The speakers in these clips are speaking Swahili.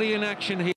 Burnley in action here.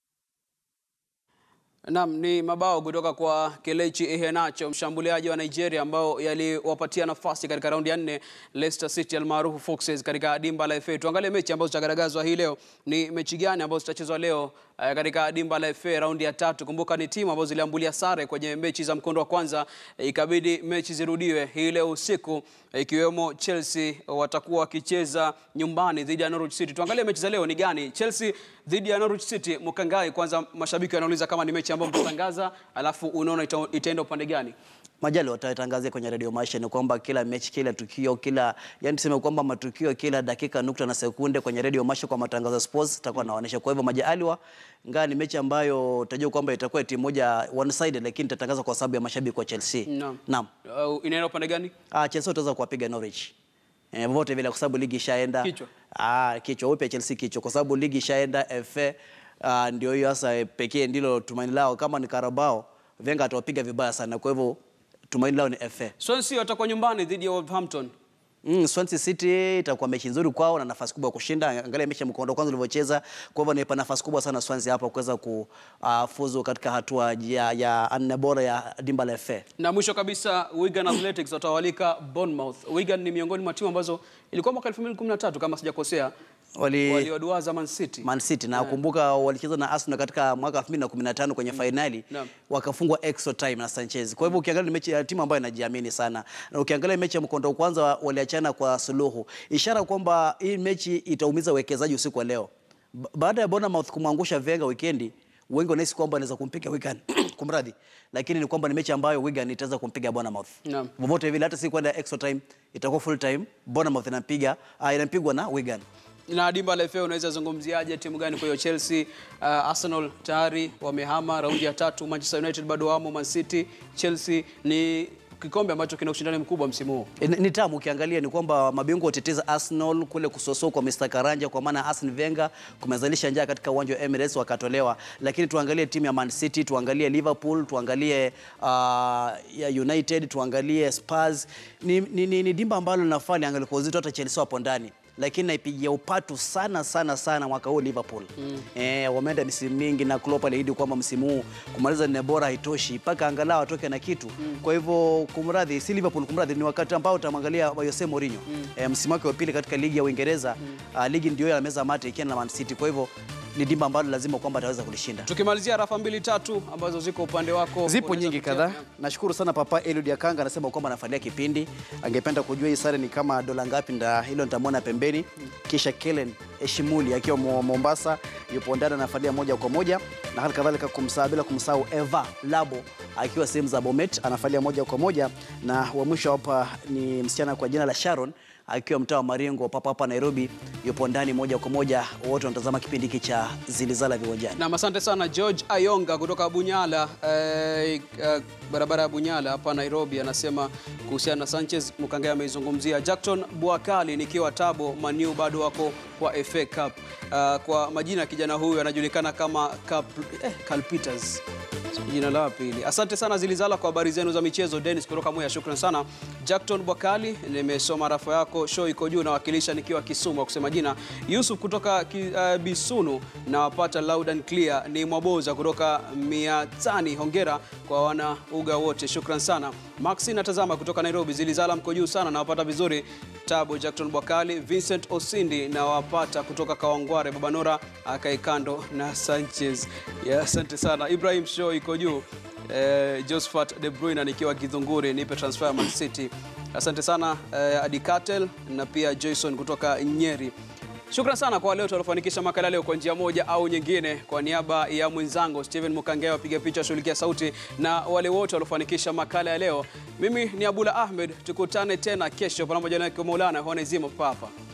Naam, ni mabao kutoka kwa Kelechi Iheanacho, mshambuliaji wa Nigeria ambao yaliwapatia nafasi katika raundi ya nne Leicester City almaarufu Foxes katika dimba la FA. Tuangalie mechi ambazo zitagaragazwa hii leo. Ni mechi gani ambazo zitachezwa leo eh, katika dimba la FA raundi ya tatu? Kumbuka ni timu ambazo ziliambulia sare kwenye mechi za mkondo wa kwanza, eh, ikabidi mechi zirudiwe hii leo usiku, eh, ikiwemo Chelsea watakuwa wakicheza nyumbani dhidi ya Norwich City. Tuangalie mechi za leo ni gani? Chelsea dhidi ya Norwich City. Mkangai, kwanza mashabiki wanauliza kama ni mechi ambayo mtatangaza, alafu unaona ita- itaenda upande gani? Majali watatangazia kwenye Radio Maisha ni kwamba kila mechi, kila tukio, kila yani tuseme kwamba matukio kila dakika nukta na sekunde kwenye Radio Maisha kwa matangazo ya sports itakuwa naonesha. Kwa hivyo Majaliwa, ingawa ni mechi ambayo utajua kwamba itakuwa timu moja one sided, lakini itatangaza kwa sababu ya mashabiki wa Chelsea. Naam. Naam. Uh, inaenda upande gani? Ah, Chelsea utaweza kuwapiga Norwich. Eh, vote vile kwa sababu ligi ishaenda. Kichwa. Ah, kichwa upe Chelsea kichwa kwa sababu ligi ishaenda FA. Ah, ndio hiyo sasa eh, pekee ndilo tumaini lao kama ni Carabao, Wenger atawapiga vibaya sana. Kwa hivyo tumaini lao ni FA. Swansea watakuwa nyumbani dhidi ya Wolverhampton. Mm, Swansea City itakuwa mechi nzuri kwao na nafasi kubwa ya kushinda. Angalia mechi ya mkondo wa kwanza ulivyocheza. Kwa hivyo naipa nafasi kubwa sana Swansea hapa kuweza kufuzu katika hatua ya, ya nne bora ya dimba la FA. Na mwisho kabisa Wigan Athletics watawalika Bournemouth. Wigan ni miongoni mwa timu ambazo ilikuwa mwaka 2013 kama sijakosea Wali waliwaduaza Man City. Man City na kumbuka walicheza na Arsenal katika mwaka 2015 kwenye fainali Naam. wakafungwa extra time na Sanchez. Kwa hivyo ukiangalia ni mechi ya timu ambayo inajiamini sana, na ukiangalia mechi ya mkondo wa kwanza waliachana kwa suluhu, ishara kwamba hii mechi itaumiza uwekezaji usiku wa leo. Ba- Baada ya Bournemouth kumwangusha Wenger weekendi, wengi wanahisi kwamba anaweza kumpiga Wigan kumradhi, lakini ni kwamba ni mechi ambayo Wigan itaweza kumpiga Bournemouth Naam. vovote vile, hata si kwenda extra time, itakuwa full time. Bournemouth inapiga uh, inapigwa na Wigan. Na dimba la FA unaweza zungumziaje timu gani? Kwa hiyo Chelsea, uh, Arsenal tayari wamehama raundi ya tatu, Manchester United bado wamo, Man City, Chelsea ni kikombe ambacho kina ushindani mkubwa msimu huu. Ni, ni tamu ukiangalia ni kwamba mabingwa wateteza Arsenal kule kusosoo kwa Mr. Karanja kwa maana Arsene Wenger kumezalisha njaa katika uwanja wa Emirates wakatolewa, lakini tuangalie timu ya Man City, tuangalie Liverpool, tuangalie uh, ya United, tuangalie Spurs. Ni, ni, ni, ni dimba ambalo linafaa liangalie kwa uzito, hata Chelsea wapo ndani lakini naipigia upatu sana sana sana mwaka huu Liverpool. Mm. Eh, wameenda misimu mingi na Klopp aliahidi kwamba msimu huu kumaliza nne bora haitoshi mpaka angalau atoke na kitu. Mm. Kwa hivyo kumradhi, si Liverpool kumradhi, ni wakati ambao utamwangalia Jose Mourinho. Mm. Eh, msimu wake wa pili katika ligi ya Uingereza, mm. uh, ligi ndio ya meza mate ikiwa na Man City. Kwa hivyo ni dimba ambalo lazima kwamba ataweza kulishinda. Tukimalizia rafa mbili tatu ambazo ziko upande wako. Zipo unaweza nyingi kutia- kadhaa. Nashukuru sana Papa Eliud Yakanga anasema kwamba anafuatilia kipindi. Angependa kujua hii sare ni kama dola ngapi, nda hilo nitamwona pembeni. Kisha Kellen Eshimuli akiwa Mo- Mombasa yupo ndani anafuatilia moja kwa moja, na hali kadhalika kumsahau bila kumsahau Eva Labo akiwa sehemu za Bomet anafuatilia moja kwa moja, na wa mwisho hapa ni msichana kwa jina la Sharon akiwa mtaa wa Maringo papa hapa Nairobi, yupo ndani moja kwa moja. Wote wanatazama kipindi hiki cha Zilizala Viwanjani. Na asante sana George Ayonga kutoka Bunyala eh, eh, barabara ya Bunyala hapa Nairobi, anasema kuhusiana na Sanchez Mkangai ameizungumzia. Jackton Bwakali nikiwa Tabo Maniu bado wako kwa FA Cup. Uh, kwa majina ya kijana huyu anajulikana kama Cap, eh, Carl Peters jina la pili. Asante sana Zilizala kwa habari zenu za michezo. Dennis kutoka Mwea, shukran sana. Jackton Bwakali, nimesoma rafu yako, show iko juu, nawakilisha nikiwa Kisumu, kusema jina. Yusuf kutoka ki, uh, Bisunu, nawapata loud and clear. Ni Mwaboza kutoka Miatani, hongera kwa wana uga wote, shukran sana. Maxi natazama kutoka Nairobi, Zilizala mko juu sana, nawapata vizuri. Tabo Jackton Bwakali, Vincent Osindi nawapata kutoka Kawangware, Babanora akae kando na Sanchez. Yeah, asante sana. Ibrahim Show iko juu. Eh, Josephat De Bruyne nikiwa Githunguri, nipe transfer ya Man City. Asante sana eh, Adi Katel na pia Jason kutoka Nyeri. Shukran sana kwa wale wote waliofanikisha makala leo kwa njia moja au nyingine. Kwa niaba ya mwenzangu Steven Mukangea wapiga picha shughulikia sauti na wale wote waliofanikisha makala ya leo, mimi ni Abula Ahmed. Tukutane tena kesho, panamoja na Maulana Honezimo Papa.